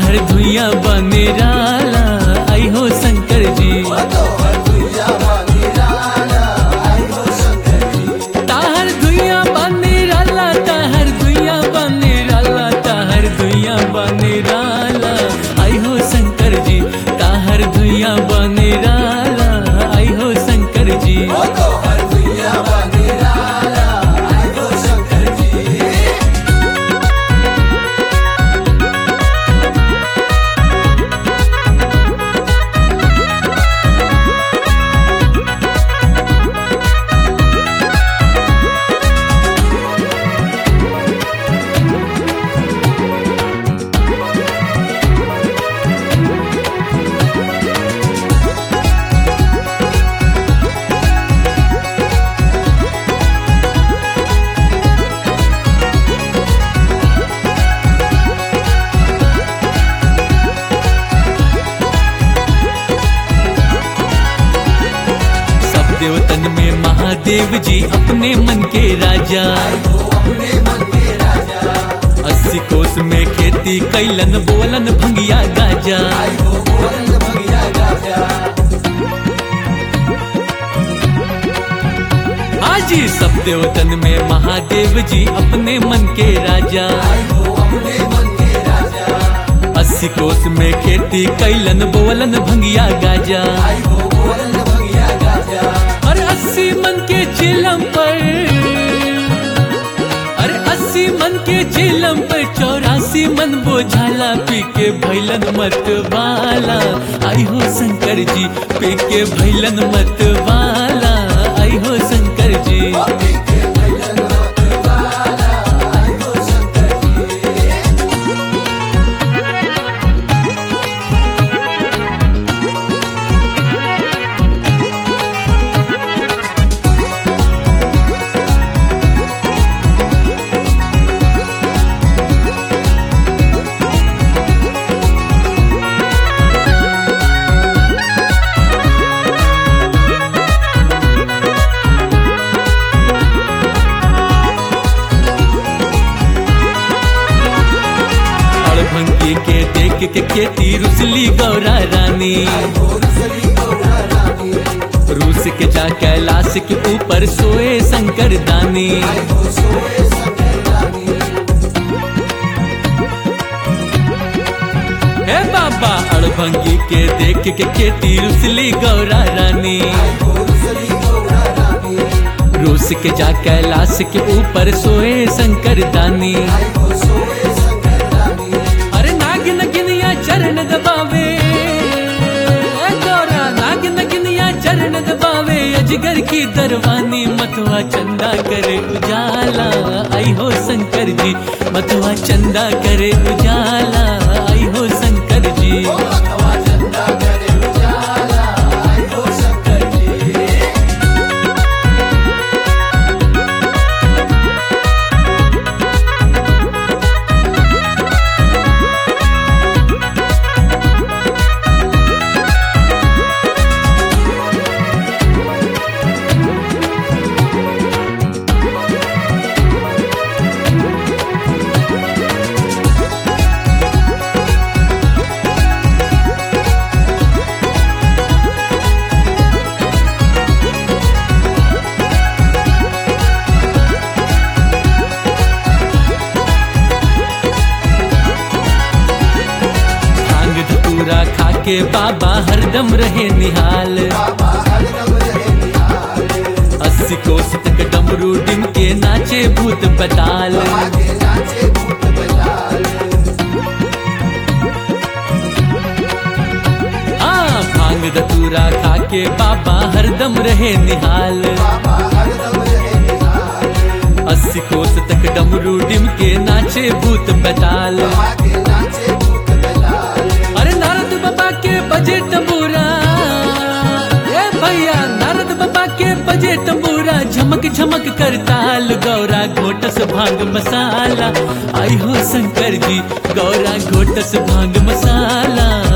ताहर धुइया बने राला आई हो शंकर जी ताहर धुइया बने राला ताहर धुइया बने राला ताहर धुइया बने राला आई हो शंकर जी ताहर धुइया बने राला आई हो शंकर जी सब देवतन में महादेव जी अपने मन के राजा अस्सी कोस में खेती कैलन बोलन भंगिया गाजा हाजी सब देवतन में महादेव जी अपने मन के राजा अस्सी कोस में खेती कैलन बोलन भंगिया गाजा अरे अस्सी मन के चिलम पर अरे अस्सी मन के चिलम पर चौरासी मन बोझाला पी के भैलन मत वाला आई हो शंकर जी पी के भैलन मत वाला आई हो शंकर जी अड़भंगी के देख के खेती रुसली गौरा रानी रूस के जा कैलाश के ऊपर सोए शंकर दानी हे बाबा अड़भंगी के देख के खेती रुसली गौरा रानी रूस के जा कैलाश के ऊपर सोए शंकर दानी अरे नाग नगिनिया चरण दबावे ए गौरा नाग नगिनिया चरण दबावे अजगर की दरवानी मतवा चंदा करे उजाला आई हो शंकर जी मतवा चंदा करे उजाला आई हो शंकर जी भांग धतूरा खा के बाबा हरदम रहे निहाल अस्सी कोस तक डमरू डिम के नाचे भूत बताल हाँ भांग धतूरा खा के बाबा हरदम रहे निहाल अस्सी कोस तक डमरू डिम के नाचे भूत बताल अरे नारद बाबा के बजे तंबूरा ए भैया नारद बाबा के बजे तंबूरा झमक झमक कर ताल गौरा घोटस भांग मसाला आई हो शंकर जी गौरा घोटस भांग मसाला